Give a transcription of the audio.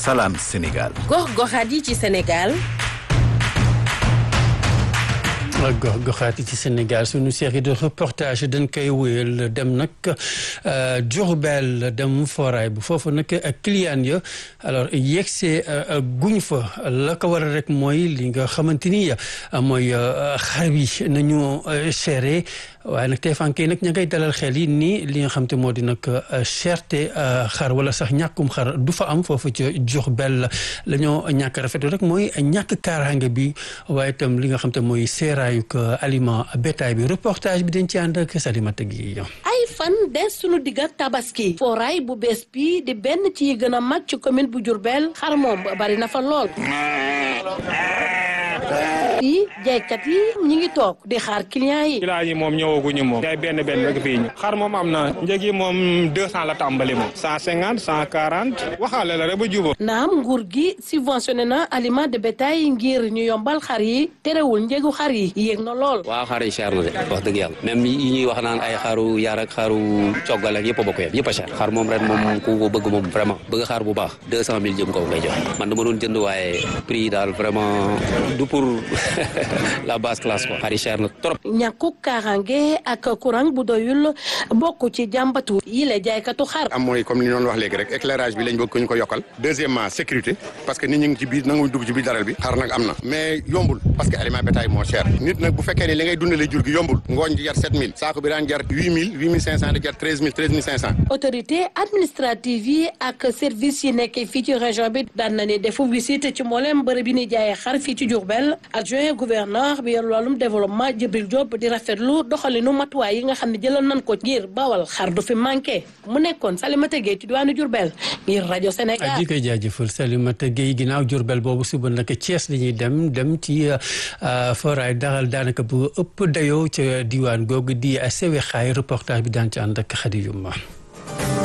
Salam Sénégal. gox-goxaat yi ci Sénégal. gox goxaat yi ci Sénégal suñu série de reportage dañ koy wéyal dem nag Diourbel dem foraay bu foofu nag ak client ya alors yegsee guñ fa la ko waral rek mooy li nga xamante ni mooy xar bi nañu chéré waaye nag tey fan kay nag ña ngay dalal xel yi nii li nga xam te moo di nag cherté xar wala sax ñàkkum xar du fa am foofu ci Diourbel la ñoo ñàkk rafetlu rek mooy ñàkk kaaraange bi waaye itam li nga xam te mooy seeraayuk aliment bétail bi reportage bi dañ ci ànd ak Salimata gi ay fan des sunu digga tabaski fooraay bu bees bi di benn ci yi gën a mag ci commune bu Diourbel xar moom bari na fa lool fii jaaykat yi ñi ngi toog di xaar client yi client yi moom ñëwaguñu moom jaay benn benn rek fii ñu xar moom am na njëg yi moom deux cent la tàmbali moom cent cinquante cent quarante waxaale la rek ba jubóo naam nguur gi subventionné na aliment de bétail ngir ñu yombal xar yi terewul njëgu xar yi yéeg na lool waaw xar yi cher na de wax dëgg yàlla même yi ñuy wax naan ay xaru yar ak xaru coggal ak yëpp a bokk yem yëpp a cher xar moom ren moom ku ko bëgg moom vraiment bëgg xar bu baax deux cent mille jëm kaw ngay joxe man dama doon jënd waaye prix yi daal vraiment du pour la basse classe quoi xar yi cher na trop ñàkku kaaraange ak courant bu doyul bokk ci jàmbatu yi la jaaykatu xar am mooy comme li ñu doon wax léegi rek éclairage bi lañ bëgg ko ñu ko yokkal deuxièmement sécurité parce que nit ñi ngi ci biir nanguñ dugg ci biir daral bi xar nag am na mais yombul parce que aliment bétail moo cher nit nag bu fekkee ne li ngay dundale jur gi yombul ngooñ di jar 7000 saako bi daan jar 8000 8500 di jar 13000 13500 autorité administrative yi ak service yi nekkee fii ci région bi daan na ne defu visite ci mboolem bërëb bi ni jaayee xar fii ci Diourbel adjoint gouverneur bi yor loolum développement Djibril Diop di rafetlu doxalinu matuwaay yi nga xam ne jëloon nañ ko ngir bawal xar du fi manqué mu nekkoon Salimata Gueye ci diwaanu Diourbel ngir rajo Sénégal. di koy jaajëfal Salimata Gueye ginnaaw Diourbel boobu suba nag Thiès la ñuy dem dem ci foraay daral daanaka bu ëpp dayoo ca diwaan googu di sewe xaay reportage bi daan ci ànd ak Khady Yuma